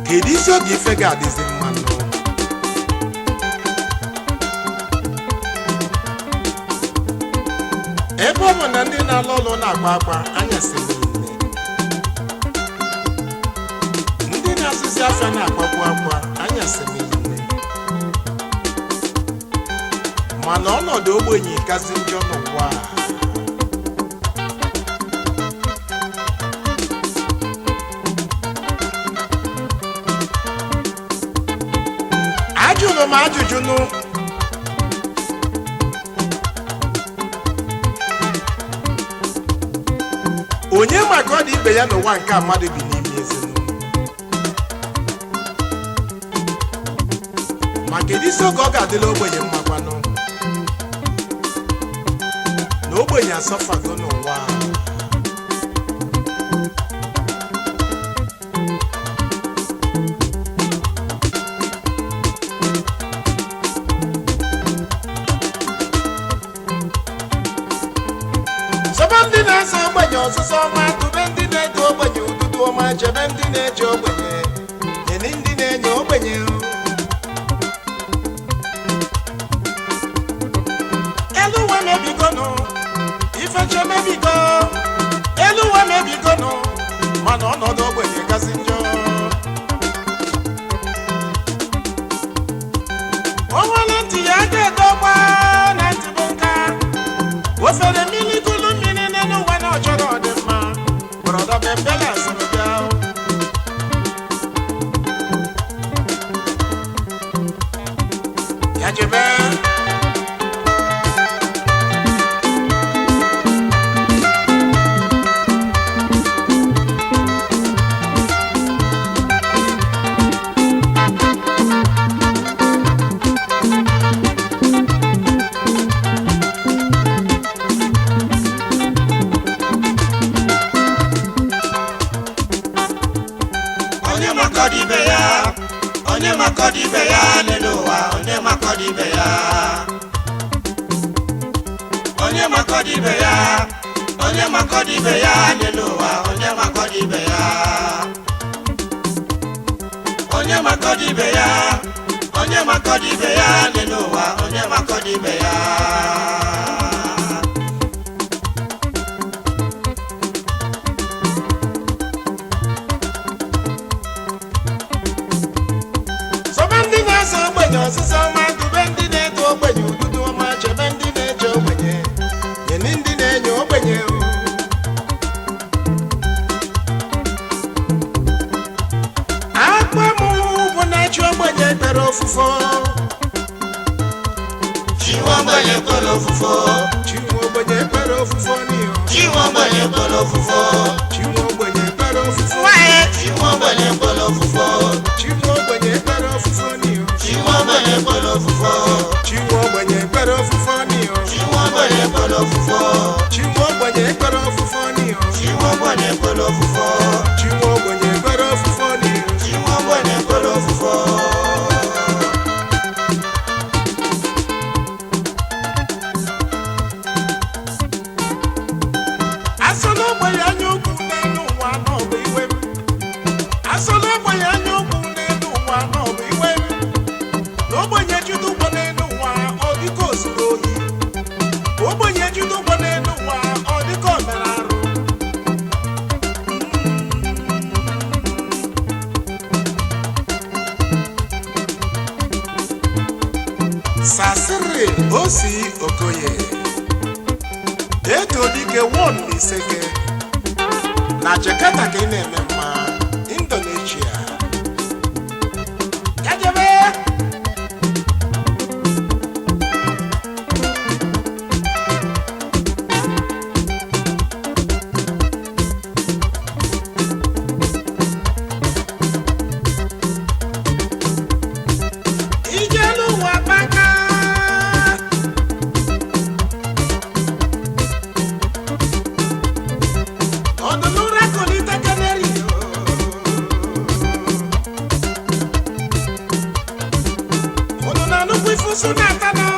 kedu isi oge ife ga-adịzi mmanụ ebe ọ bụ na ndị na-alụ ọlụ na-agba agba anyasị niile ndị na-azụzi afịa na-agbakwu akwa anyasị niile mana ọnọdụ ogbenye kazi njọ n'ụwa a. ajụrụ m ajụjụ nụ onye maka ọ dị ibe ya n'ụwa nke a mmadụ bi n'ime ezinụlọ ma kedu isi oge ọ ga-adịla ogbenye mmakwanụ na ogbenye asọfago n'ụwa a. Sọba ndị na-eso ogbenye ọsụsọ ọma tụbe ndị na-eto ogbenye ụtụtụ ọma chebe ndị na-eche ogbenye nyere ndị na-enye ogbenye elu ụwa mebigonụ ifeche mebigo elu ụwa mebigonụ mana ọnọdụ ogbenye kasị njọ o nwere ntị ya ga-edogba na ntị bụ nka ofere mmiri kulu mmiri n'elu ụwa na ọchọrọ ọdịmma brọda bembela sịrị bịa ya jebe onye makọrọ ibe ya onye makọrọ ibe ya n'elu ụwa onye makọrọ ibe ya onye makọrọ ibe ya onye makọrọ ibe ya n'elu ụwa onye makọrọ ibe ya onye makọrọ ibe ya onye makọrọ ibe ya n'elu ụwa onye makọrọ ibe ya sọba ndị na-eso ogbenye ọsịsa ọma dube ndị na-eto ogbenye ụdụdụ ọma chebe ndị na-eche ogbenye nyere ndị na-enye ogbenye akpa m bụ na-echi ogbenye kpere ofufo chiwa ogbenye kpọrọ ofufo chinwe ogbenye kpere ofufo n'ihu chiwa ogbenye kpọrọ ofufo chinwe ogbenye kpere ofufo chiwa ogbenye kpọrọ ofufo chinwe ogbenye kpere ofufo n'ihu chiwa ogbenye kpọrọ ofufo chinwe ogbenye kpere ofufo n'ihu chiwa ogbenye kpọrọ ofufo chinwe ogbenye kpere ofufo n'ihu chiwa ogbenye kpọrọ ofufo chinwe ogbenye kpere ofufo n'ihu chiwa ogbenye kpọrọ ofufo asọla ogbenye anya ukwu n'elu ụwa n'ọbụ iwe m asọla ogbenye anya ukwu n'elu ụwa n'ọbụ iwe m na ogbenye jide ụgbọ n'elu ụwa ọ dịka o zuru ohi ogbenye jide ụgbọ n'elu ụwa ọ dịka o mere arụ sasịrị osi okoye eto dike won iseke na jakarta ka ị na-eme mma indonesia kajebe ijelu ụwa baka ọdụlụra kolite kaneri unu na nnukwu ifusu na-ata na